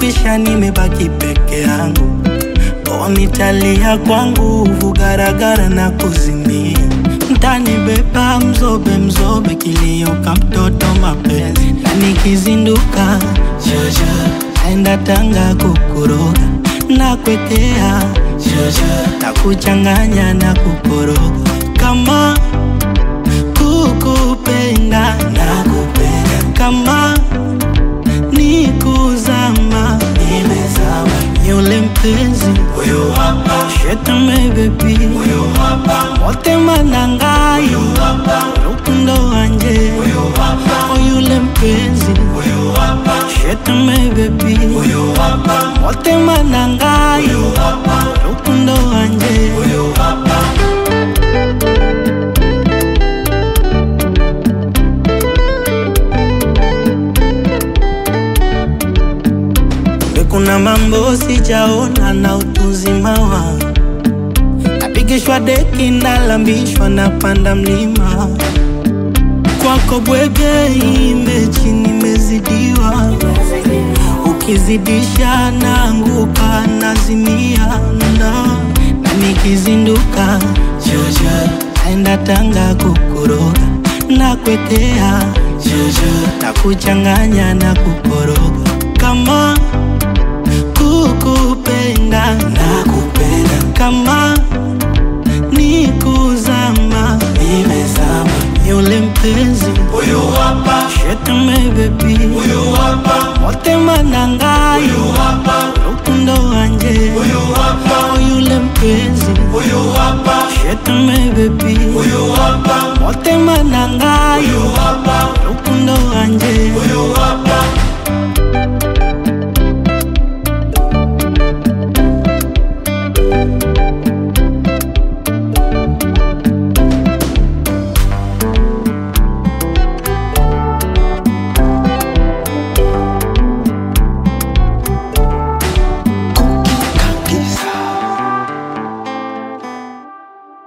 imekwisha, nimebaki peke yangu. O, nitalia kwa nguvu, garagara na kuzimia. Mtanibeba mzobe mzobe, kilio ka mtoto mapenzi, na nikizinduka jojo, naenda Tanga kukuroga na kwekea jojo, na kuchanganya na kukoroga kama kukupenda na kupenda kama ni kuzama nimezama yule mpenzi Huyu hapa, shetame bebi huyu hapa, motema nangai huyu hapa, rukundo wanje huyu hapa, oyule mpenzi huyu hapa, shetame bebi huyu hapa, motema nangai huyu hapa, rukundo wanje huyu hapa. Kumbe kuna mambo sijaona na utuzima wangu, napigishwa deki, nalambishwa, napanda mlima kwako bwege, imbechi nimezidiwa, ukizidisha naanguka, nazimia na na nikizinduka jojo, naenda Tanga kukuroga na kwekea jojo, na kuchanganya na kukoroga kama kukupenda na kupenda kama ni kuzama nimezama yule mpenzi Huyu hapa, shetame bebi huyu hapa, motema nangai huyu hapa, rukundo wanje huyu hapa, yule mpenzi huyu hapa, shetame bebi huyu hapa, motema nangai huyu hapa, rukundo wanje huyu hapa,